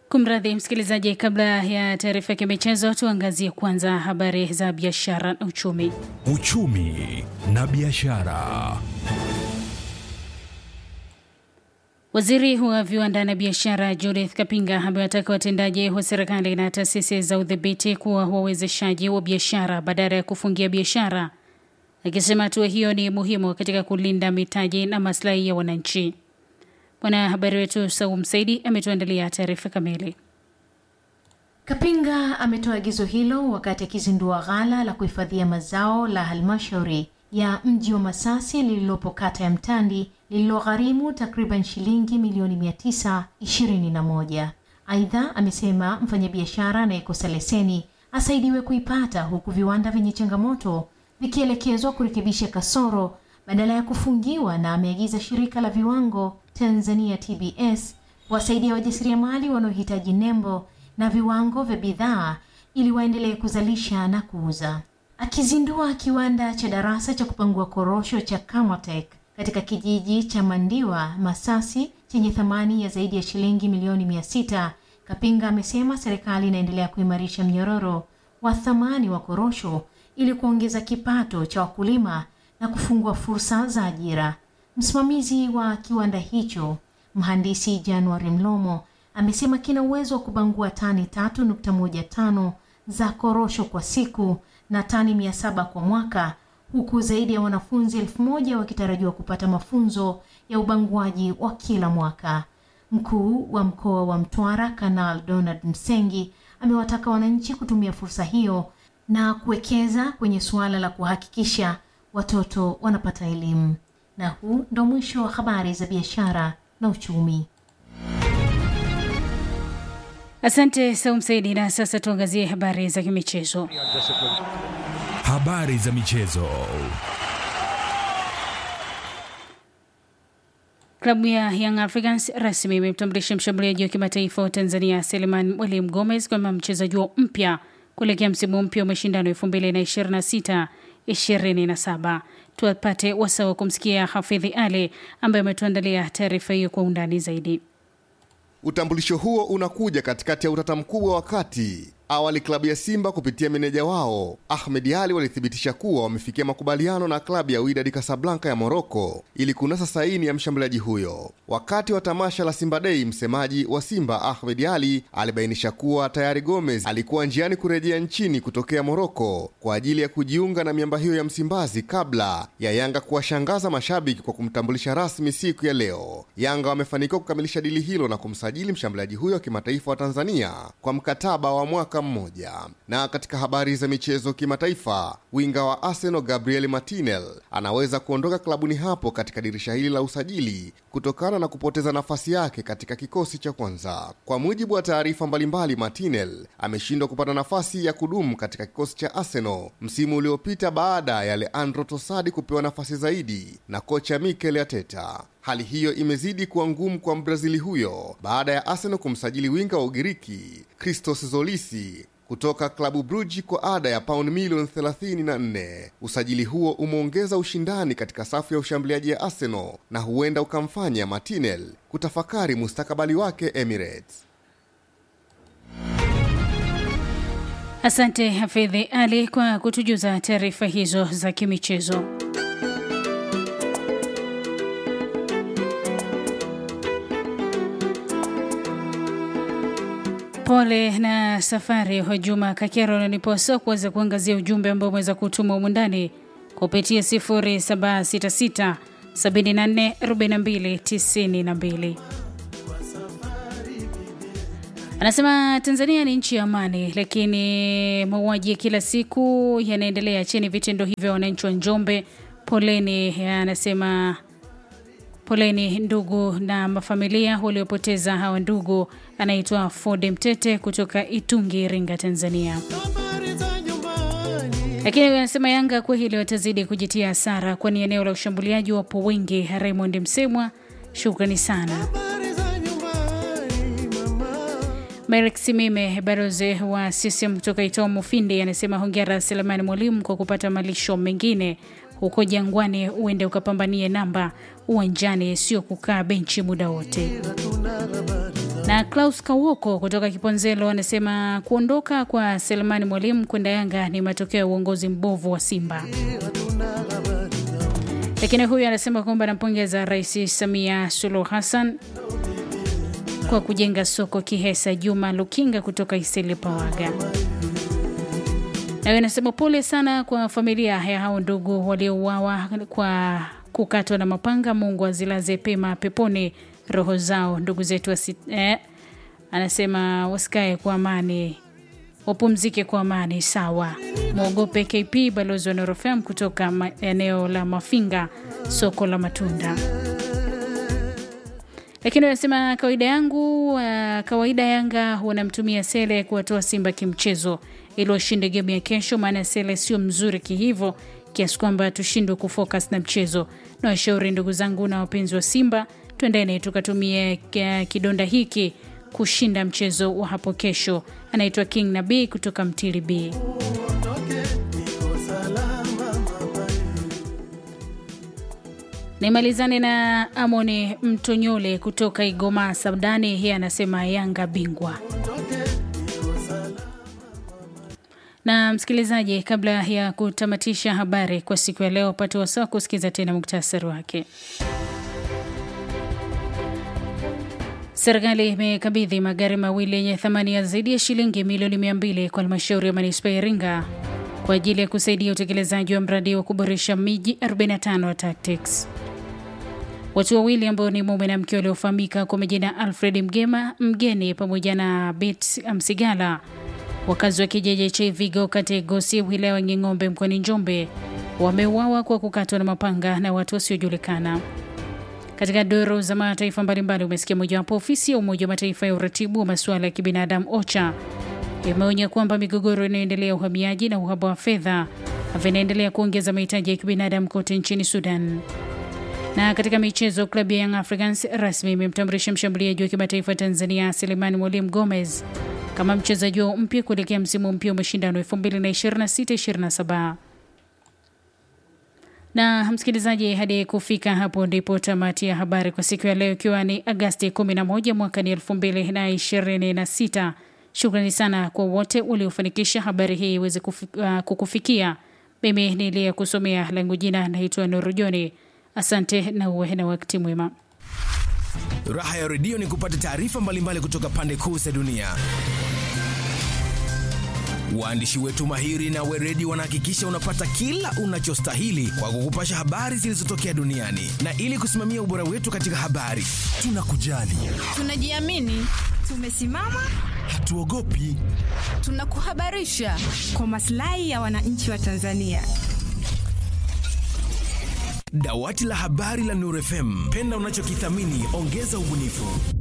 Kumradhi msikilizaji, kabla ya taarifa ya kimichezo, tuangazie kwanza habari za biashara na uchumi. Uchumi na biashara. Waziri wa viwanda na biashara Judith Kapinga amewataka watendaji wa serikali na taasisi za udhibiti kuwa wawezeshaji wa biashara badala ya kufungia biashara, akisema hatua hiyo ni muhimu katika kulinda mitaji na maslahi ya wananchi. Mwanahabari wetu Saum Saidi ametuandalia taarifa kamili. Kapinga ametoa agizo hilo wakati akizindua ghala la kuhifadhia mazao la halmashauri ya mji wa Masasi lililopo kata ya Mtandi lililogharimu takriban shilingi milioni mia tisa ishirini na moja. Aidha, amesema mfanyabiashara anayekosa leseni asaidiwe kuipata huku viwanda vyenye changamoto vikielekezwa kurekebisha kasoro badala ya kufungiwa, na ameagiza shirika la viwango Tanzania TBS kuwasaidia wajasiriamali wanaohitaji nembo na viwango vya bidhaa ili waendelee kuzalisha na kuuza. Akizindua kiwanda cha darasa cha kupangua korosho cha Kamatek katika kijiji cha Mandiwa Masasi chenye thamani ya zaidi ya shilingi milioni mia sita, Kapinga amesema serikali inaendelea kuimarisha mnyororo wa thamani wa korosho ili kuongeza kipato cha wakulima na kufungua fursa za ajira. Msimamizi wa kiwanda hicho mhandisi Januari Mlomo amesema kina uwezo wa kubangua tani 3.15 za korosho kwa siku na tani 700 kwa mwaka huku zaidi ya wanafunzi elfu moja wakitarajiwa kupata mafunzo ya ubanguaji wa kila mwaka. Mkuu wa mkoa wa Mtwara Kanal Donald Msengi amewataka wananchi kutumia fursa hiyo na kuwekeza kwenye suala la kuhakikisha watoto wanapata elimu. Na huu ndo mwisho wa habari za biashara na uchumi. Asante Saum Saidi, na sasa tuangazie habari za kimichezo. Habari za michezo. Klabu ya Young Africans rasmi imemtambulisha mshambuliaji wa kimataifa wa Tanzania Seleman Mwalimu Gomez kama mchezaji wao mpya kuelekea msimu mpya wa mashindano 2026 27. Tuwapate wasaa wa kumsikia Hafidhi Ali ambaye ametuandalia taarifa hiyo kwa undani zaidi. Utambulisho huo unakuja katikati ya utata mkubwa wakati awali klabu ya Simba kupitia meneja wao Ahmed Ali walithibitisha kuwa wamefikia makubaliano na klabu ya Wydad Casablanca ya Moroko ili kunasa saini ya mshambuliaji huyo. Wakati wa tamasha la Simba Day, msemaji wa Simba Ahmed Ali alibainisha kuwa tayari Gomez alikuwa njiani kurejea nchini kutokea Moroko kwa ajili ya kujiunga na miamba hiyo ya Msimbazi kabla ya Yanga kuwashangaza mashabiki kwa kumtambulisha rasmi siku ya leo. Yanga wamefanikiwa kukamilisha dili hilo na kumsajili mshambuliaji huyo wa kimataifa wa Tanzania kwa mkataba wa mwaka mmoja. Na katika habari za michezo kimataifa, winga wa Arsenal Gabriel Martinel anaweza kuondoka klabuni hapo katika dirisha hili la usajili kutokana na kupoteza nafasi yake katika kikosi cha kwanza. Kwa mujibu wa taarifa mbalimbali, Martinel ameshindwa kupata nafasi ya kudumu katika kikosi cha Arsenal msimu uliopita baada ya Leandro Tosadi kupewa nafasi zaidi na kocha Mikel Arteta. Hali hiyo imezidi kuwa ngumu kwa Mbrazili huyo baada ya Arsenal kumsajili winga wa Ugiriki Christos Zolisi kutoka klabu Brugge kwa ada ya pauni milioni 34. Usajili huo umeongeza ushindani katika safu ya ushambuliaji ya Arsenal na huenda ukamfanya Martinel kutafakari mustakabali wake Emirates. Asante Hafidhi Ali kwa kutujuza taarifa hizo za kimichezo. Pole na safari wa Juma Kakero naniposa kuweza kuangazia ujumbe ambao umeweza kutuma humu ndani kupitia 0766 74 42 92. Anasema Tanzania ni nchi ya amani, lakini mauaji ya kila siku yanaendelea. Chini vitendo hivyo, wananchi wa Njombe, poleni. Anasema poleni ndugu na mafamilia waliopoteza hawa ndugu. Anaitwa Ford Mtete kutoka Itungi, Iringa, Tanzania. Lakini anasema Yanga kwa hili watazidi kujitia hasara, kwani eneo la ushambuliaji wapo wengi. Raymond Msemwa, shukrani sana. Merek Simime Baroze wa CCM kutoka Itoa Mufindi anasema hongera Selemani Mwalimu kwa kupata malisho mengine huko Jangwani, uende ukapambanie namba uwanjani, sio kukaa benchi muda wote. Na Klaus Kawoko kutoka Kiponzelo anasema kuondoka kwa Selemani Mwalimu kwenda Yanga ni matokeo ya uongozi mbovu wa Simba. Lakini huyu anasema kwamba anampongeza Rais Samia Suluhu Hassan kwa kujenga soko Kihesa. Juma Lukinga kutoka Isili Pawaga nayo anasema pole sana kwa familia ya hao ndugu waliouawa kwa kukatwa na mapanga. Mungu azilaze pema peponi roho zao ndugu zetu wasi, eh, anasema wasikae kwa amani, wapumzike kwa amani. Sawa, mwogope KP balozi wa Norofem kutoka ma, eneo la Mafinga, soko la matunda. Lakini anasema kawaida yangu uh, kawaida Yanga wanamtumia Sele kuwatoa Simba kimchezo ili washinde game ya kesho, maana Sele sio mzuri kihivo kiasi kwamba tushindwe kufocus na mchezo. Na washauri ndugu zangu na wapenzi wa Simba, twendeni tukatumie kidonda hiki kushinda mchezo wa hapo kesho. Anaitwa King Nabii kutoka Mtili B. Nimalizane na Amoni Mtonyole kutoka Igoma Sabdani, yeye anasema Yanga bingwa. Na msikilizaji, kabla ya kutamatisha habari kwa siku ya leo, pate wasaa kusikiza tena muktasari wake. Serikali imekabidhi magari mawili yenye thamani ya zaidi ya shilingi milioni mia mbili kwa halmashauri ya manispaa ya Iringa kwa ajili ya kusaidia utekelezaji wa mradi wa kuboresha miji 45 wa TACTICS. Watu wawili ambao ni mume na mke waliofahamika kwa majina Alfred Mgema Mgeni pamoja na Bet Msigala, wakazi wa kijiji cha Ivigo kata ya Gosi wilaya ya Nging'ombe mkoani Njombe, wameuawa kwa kukatwa na mapanga na watu wasiojulikana. Katika doro za mataifa mbalimbali, umesikia mojawapo, ofisi ya Umoja wa Mataifa ya uratibu wa masuala ya kibinadamu OCHA imeonya kwamba migogoro inayoendelea ya uhamiaji na uhaba wa fedha vinaendelea kuongeza mahitaji ya kibinadamu kote nchini Sudan. Na katika michezo, klabu ya Young Africans rasmi imemtambulisha mshambuliaji wa kimataifa Tanzania Selemani Mwalimu Gomez kama mchezaji wao mpya kuelekea msimu mpya wa mashindano 2026/27. Na msikilizaji, hadi kufika hapo ndipo tamati ya habari kwa siku ya leo, ikiwa ni Agasti 11 mwaka ni 2026. Shukrani sana kwa wote waliofanikisha habari hii iweze uh, kukufikia. Mimi niliye kusomea langu jina naitwa Nuru Joni. Asante na uwe na wakati mwema. Raha ya redio ni kupata taarifa mbalimbali kutoka pande kuu za dunia. Waandishi wetu mahiri na weredi wanahakikisha unapata kila unachostahili kwa kukupasha habari zilizotokea duniani, na ili kusimamia ubora wetu katika habari, tunakujali, tunajiamini, tumesimama, hatuogopi, tunakuhabarisha kwa maslahi ya wananchi wa Tanzania. Dawati la habari la Nuru FM, penda unachokithamini, ongeza ubunifu.